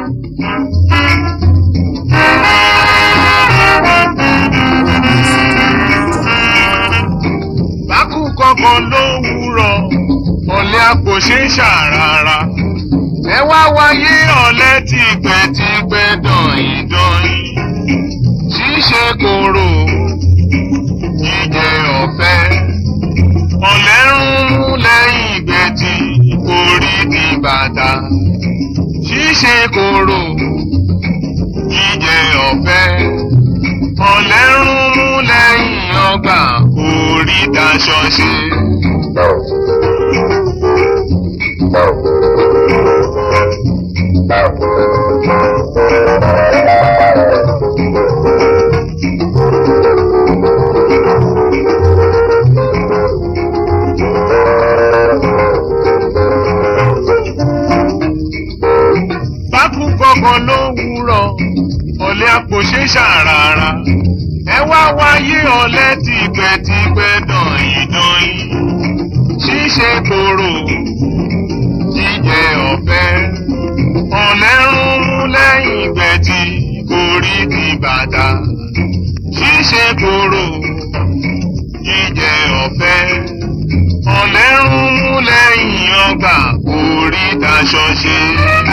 bákú kọ̀ọ̀kan ló wúrọ̀ ọ̀lẹ́ àpò ṣe ń ṣàràrà ẹ wá wáyé ọ̀lẹ́ tìpẹ́tìpẹ́ dọ̀yìn dọ̀yìn ṣíṣe kòrò jíjẹ ọ̀fẹ́ ọ̀lẹ́ rúnmú lẹ́yìn ìgbẹ́tì orí di bàtà ṣíṣe kòrò jíjẹ ọ̀fẹ́ ọ̀lẹ́ rúnmú lẹ́yìn ọgbà orí daṣọ ṣe. bákú kọ̀ọ̀kan ló wúrọ̀ ọ̀lẹ́ àpò ṣe ṣàràrà ẹ wá wáyé ọ̀lẹ́ tìpẹ́tìpẹ́ dọ̀yìn dọ̀yìn ṣíṣe kòrò jíjẹ ọ̀fẹ́ ọ̀lẹ́ rúnmú lẹ́yìn ìgbẹ́tì orí di bàtà ṣíṣe kòrò jíjẹ ọ̀fẹ́ ọ̀lẹ́ rúnmú lẹ́yìn ọgbà orí daṣọ ṣe.